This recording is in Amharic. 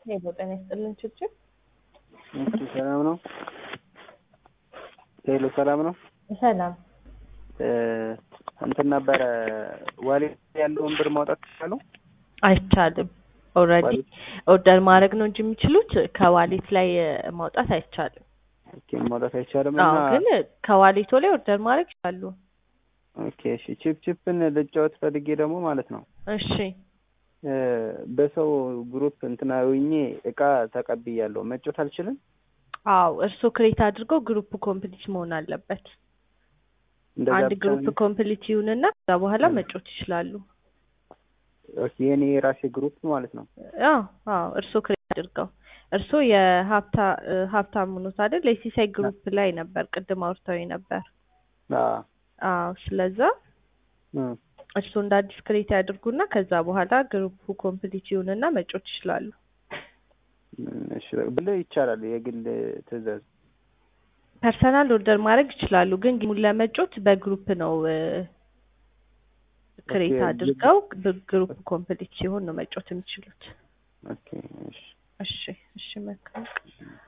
ሄሎ ጤና ይስጥልን ችብችብ እሺ ሰላም ነው። ሄሎ ሰላም ነው። ሰላም እ እንትን ነበረ ዋሌት ያለውን ብር ማውጣት ይችላሉ? አይቻልም። ኦልሬዲ ኦርደር ማድረግ ነው እንጂ የሚችሉት ከዋሌት ላይ እ ማውጣት አይቻልም። ኦኬ ማውጣት አይቻልም አዎ እና ግን ከዋሌቶ ላይ ኦርደር ማድረግ ይችላሉ። ኦኬ እሺ ቺፕ ቺፕን ልጫወት ፈልጌ ደግሞ ማለት ነው እሺ እ በሰው ግሩፕ እንትና ሆኜ እቃ ተቀብያለሁ መጫወት አልችልም? አዎ እርስዎ ክሬት አድርገው ግሩፕ ኮምፕሊት መሆን አለበት። እንደዛ አንድ ብቻ ግሩፕ ነው? ኮምፕሊት ይሁንና ከዛ በኋላ እ መጫወት ይችላሉ። ኦኬ የኔ የራሴ ግሩፕ ማለት ነው። አዎ አዎ እርስዎ ክሬት አድርገው እርስዎ የሀብታ እ ሀብታሙ ኖት አይደል? የሲሳይ ግሩፕ ላይ ነበር ቅድም አውርተውኝ ነበር። አዎ አዎ ስለዛ እ እርስዎ እንደ አዲስ ክሬት ያድርጉና ከዛ በኋላ ግሩፑ ኮምፕሊት ይሁንና መጫወት ይችላሉ። እሺ ብልህ ይቻላል የግል ትዕዛዝ ፐርሰናል ኦርደር ማድረግ ይችላሉ፣ ግን ጌሙን ለመጫወት በግሩፕ ነው እ ክሬት ኦኬ አድርገው በግሩፕ ኮምፕሊት ሲሆን ነው መጫወት የሚችሉት። ኦኬ እሺ እሺ እሺ መልካም